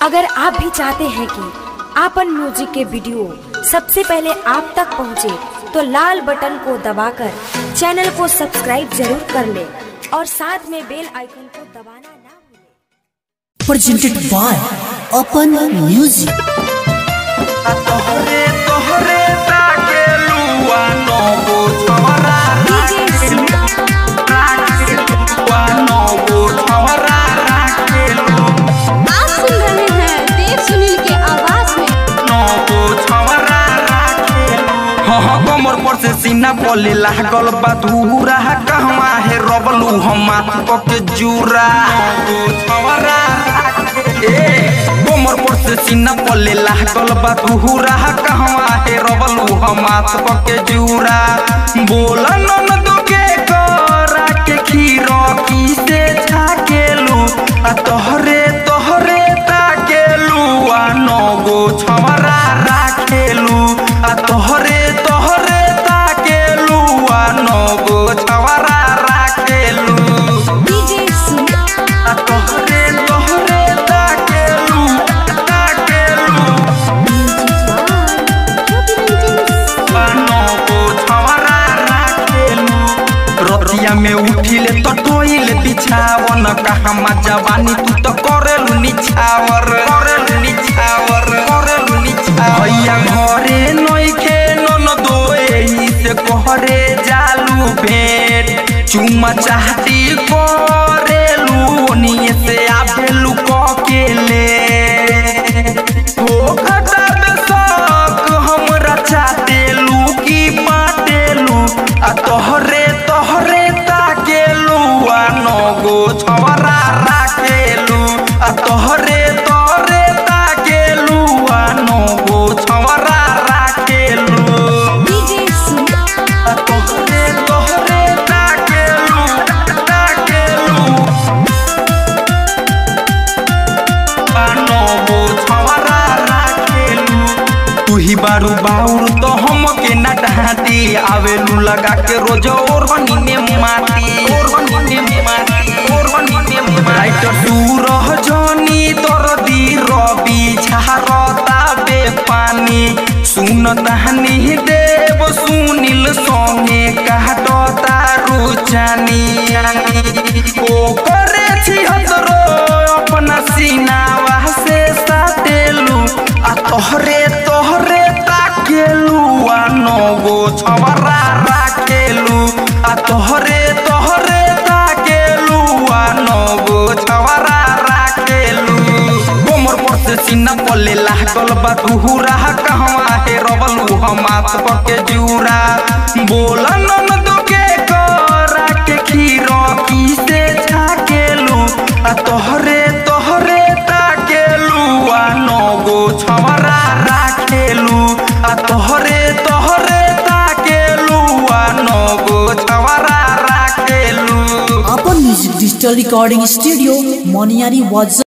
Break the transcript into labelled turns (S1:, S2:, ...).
S1: अगर आप भी चाहते हैं कि आपन म्यूजिक के वीडियो सबसे पहले आप तक पहुंचे, तो लाल बटन को दबाकर चैनल को सब्सक्राइब जरूर कर ले और साथ में बेल आइकन को दबाना ना भूलें।
S2: presented by Open Music.
S3: तोहरे तोहरे ताके लुआ नौगो छवरा राखे लुआ नौगो छवरा राखे लु
S4: आप सुन रहे हैं देव सुनील के आवाज में
S3: नौगो छवरा राखे लु हाँ हाँ कमर पर से सीना पले लागल बा धूरा कहवा है रबलू हमा के जूरा नौगो छवरा राखे ए कमर पर से सीना पले लागल बा धूरा कहवा है रबलू हमा के जूरा बोल नन दुके करा के खीरो की से छाकेलू आ तोहरे तोहरे ताकेलू आ नगो छवरा राखेलू आ तोहरे तोहरे ताकेलू आ नगो छवरा राखेलू
S4: डीजे सुनील
S3: आ तोहरे तोहरे ताकेलू ताकेलू नगो छवरा राखेलू रतिया में उठिले तो टोइले बिछावन कहाँ जवानी तू तो करेलू निछावर करेलू निछावर करेलू निछावर भैया घरे नइखे नन दोए से कहरे जालू भेंट चुमा चाहती करेलू ओनिए से आबेलू ककेले हो खटा बेसक हमरा चाटेलू की बाटेलू आ तोहरे तोहरे ताकेलू आ नगो छवरा राखेलू आ तोहरे तोहरे ताकेलू आ नगो छवरा राखेलू
S4: डीजे सुनील
S3: आ तोहरे तोहरे ताकेलू ताकेलू आ नगो छवरा राखेलू तू ही बारू बाउर तो हम के न डहाती आवेलू लगा के रोज और बनी में माटी और बनी में माटी और बनी में माटी तू रह जानी तोर दी रवि छारता बे पानी सुन तहनी देव सुनील संगे काटता रुचानी ओ करे छी हतरो अपना सीनावा से साटेलू आ तोहरे तोहरे ताकेलू आ नगो छवरा राखेलू आ तोहरे तोहरे ताकेलू आ नगो छवरा राखेलू कोमर पर से सीना पले लागल बा धूरा कहवा है रबलू हमात पके जूरा बोल नन दुके करा के खीरो की से छाकेलू आ तोहरे तोहरे ताकेलू आ नगो छवरा राखेलू आ तोहरे तोहरे ताकेलू आ नगो छवरा राखेलू
S2: Open Music Digital Recording Studio, Moniari was